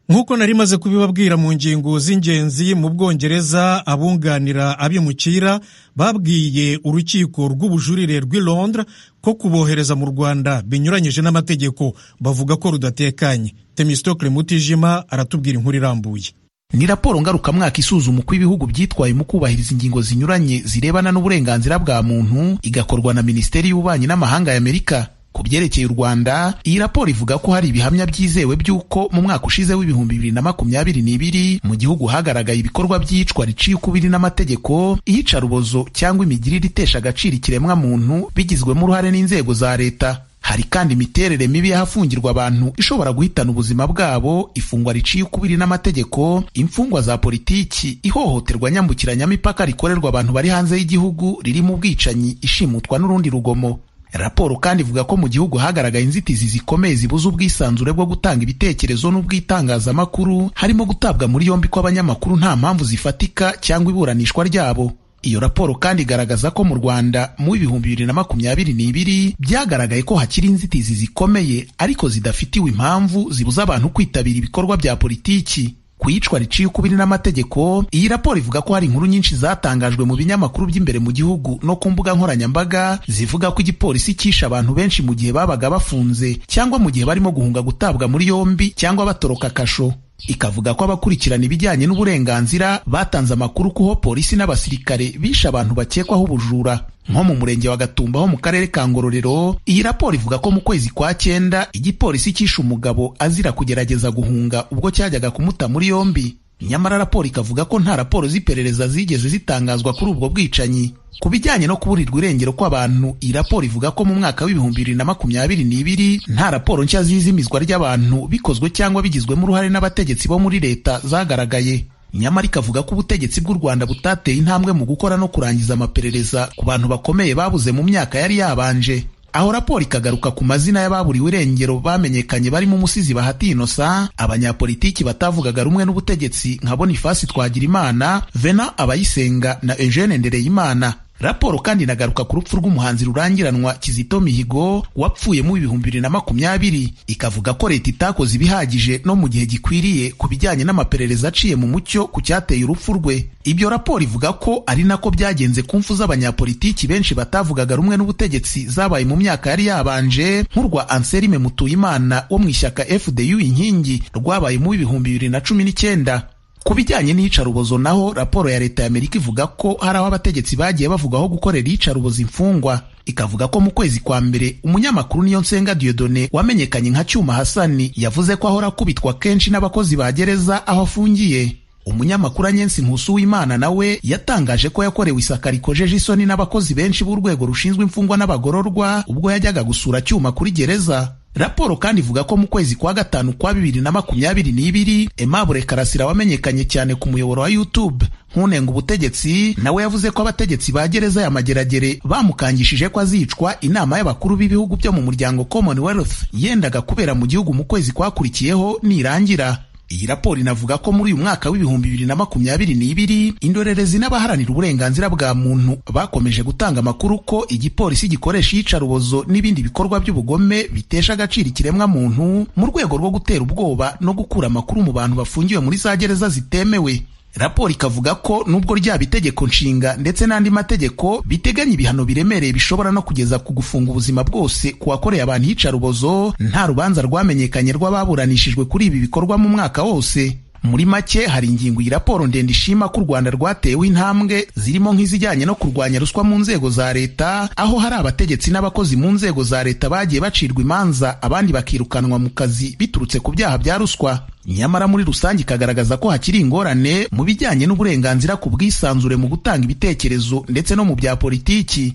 nk'uko nari maze kubibabwira mu ngingo z'ingenzi mu bwongereza abunganira abimukira babwiye urukiko rw'ubujurire rw'i londres ko kubohereza mu rwanda binyuranyije n'amategeko bavuga ko rudatekanye temistokle mutijima aratubwira inkuru irambuye ni raporo ngarukamwaka isuzuma uko ibihugu byitwaye mu kubahiriza ingingo zinyuranye zirebana n'uburenganzira bwa muntu igakorwa na minisiteri y'ububanyi n'amahanga y'amerika ku byerekeye u Rwanda iyi raporo ivuga ko hari ibihamya byizewe by'uko mu mwaka ushize w'ibihumbi bibiri na makumyabiri n'ibiri mu gihugu hagaragaye ibikorwa by'iyicwa riciye ukubiri n'amategeko iyicarubozo cyangwa imigirire itesha agaciro ikiremwamuntu bigizwemo uruhare n'inzego za leta hari kandi imiterere mibi y'ahafungirwa abantu ishobora guhitana ubuzima bwabo ifungwa riciye ukubiri n'amategeko imfungwa za politiki ihohoterwa nyambukiranyamipaka rikorerwa abantu bari hanze y'igihugu ririmo ubwicanyi ishimutwa n'urundi rugomo raporo kandi ivuga ko mu gihugu hagaragaye inzitizi zikomeye zibuza ubwisanzure bwo gutanga ibitekerezo n'ubw'itangazamakuru harimo gutabwa muri yombi kw'abanyamakuru nta mpamvu zifatika cyangwa iburanishwa ryabo iyo raporo kandi igaragaza ko mu Rwanda mu ibihumbi bibiri na makumyabiri n'ibiri byagaragaye ko hakiri inzitizi zikomeye ariko zidafitiwe impamvu zibuza abantu kwitabira ibikorwa bya politiki ku iyicwa riciye ukubiri n'amategeko iyi raporo ivuga ko hari inkuru nyinshi zatangajwe mu binyamakuru by'imbere mu gihugu no ku mbuga nkoranyambaga zivuga ko igipolisi cyishe abantu benshi mu gihe babaga bafunze cyangwa mu gihe barimo guhunga gutabwa muri yombi cyangwa batoroka kasho ikavuga ko abakurikirana ibijyanye n'uburenganzira batanze amakuru kuho polisi n'abasirikare bishe abantu bakekwaho ubujura nko mu murenge wa Gatumba ho mu karere ka Ngororero iyi raporo ivuga ko mu kwezi kwa cyenda igipolisi cyishe umugabo azira kugerageza guhunga ubwo cyajyaga kumuta muri yombi nyamara raporo ikavuga ko nta raporo z'iperereza zigeze zitangazwa kuri ubwo bwicanyi ku bijyanye no kuburirwa irengero kw'abantu iyi raporo ivuga ko mu mwaka w'ibihumbi bibiri na makumyabiri n'ibiri nta raporo nshya z'izimizwa ry'abantu bikozwe cyangwa bigizwemo uruhare n'abategetsi bo muri leta zagaragaye nyamara ikavuga ko ubutegetsi bw'u Rwanda butateye intambwe mu gukora no kurangiza amaperereza ku bantu bakomeye babuze mu myaka yari yabanje aho raporo ikagaruka ku mazina y'ababuriwe irengero bamenyekanye barimo umusizi Bahati Innocent abanyapolitiki batavugaga rumwe n'ubutegetsi nka Boniface Twagirimana Venant Abayisenga na Eugene Ndereyimana raporo kandi inagaruka ku rupfu rw'umuhanzi rurangiranwa Kizito Mihigo wapfuye mu ibihumbi bibiri na makumyabiri ikavuga ko leta itakoze ibihagije no mu gihe gikwiriye ku bijyanye n'amaperereza aciye mu mucyo ku cyateye urupfu rwe ibyo raporo ivuga ko ari nako byagenze ku mfu z'abanyapolitiki benshi batavugaga rumwe n'ubutegetsi zabaye mu myaka yari yabanje nk'urwa Anselme Mutuyimana wo mu ishyaka FDU inkingi rwabaye mu ibihumbi bibiri na cumi n'icyenda ku bijyanye n'iyicarubozo naho raporo ya leta y'amerika ivuga ko hari aho abategetsi bagiye bavugaho gukorera iyicarubozo imfungwa ikavuga ko mu kwezi kwa mbere umunyamakuru niyo nsenga Diodone wamenyekanye nka Cyuma Hasani yavuze ko ahora akubitwa kenshi n'abakozi ba gereza aho afungiye umunyamakuru anyensi nkusu w'imana nawe yatangaje ko yakorewe isaka rikojeje isoni n'abakozi benshi b'urwego rushinzwe imfungwa n'abagororwa ubwo yajyaga gusura cyuma kuri gereza raporo kandi ivuga ko mu kwezi kwa gatanu kwa bibiri na makumyabiri n'ibiri Aimable Karasira wamenyekanye cyane ku muyoboro wa YouTube nkunenga ubutegetsi nawe yavuze ko abategetsi ba gereza ya Mageragere bamukangishije ko azicwa inama y'abakuru b'ibihugu byo mu muryango Commonwealth yendaga kubera mu gihugu mu kwezi kwakurikiyeho nirangira iyi raporo inavuga ko muri uyu mwaka w'ibihumbi bibiri na makumyabiri n'ibiri indorerezi n'abaharanira uburenganzira bwa muntu bakomeje gutanga amakuru ko igipolisi gikoresha iyicarubozo n'ibindi bikorwa by'ubugome bitesha agaciro ikiremwa muntu mu rwego rwo gutera ubwoba no gukura amakuru mu bantu bafungiwe muri za gereza zitemewe raporo ikavuga ko nubwo ryaba itegeko nshinga ndetse n'andi mategeko biteganya ibihano biremereye bishobora no kugeza ku gufunga ubuzima bwose ku wakoreye abantu iyicarubozo nta rubanza rwamenyekanye rw'ababuranishijwe kuri ibi bikorwa mu mwaka wose muri make hari ingingo iyi raporo ndende ishima ko u rwanda rwatewe intambwe zirimo nk'izijyanye no kurwanya ruswa mu nzego za leta aho hari abategetsi n'abakozi mu nzego za leta bagiye bacirwa imanza abandi bakirukanwa mu kazi biturutse ku byaha bya ruswa nyamara muri rusange ikagaragaza ko hakiri ingorane mu bijyanye n'uburenganzira ku bwisanzure mu gutanga ibitekerezo ndetse no mu bya politiki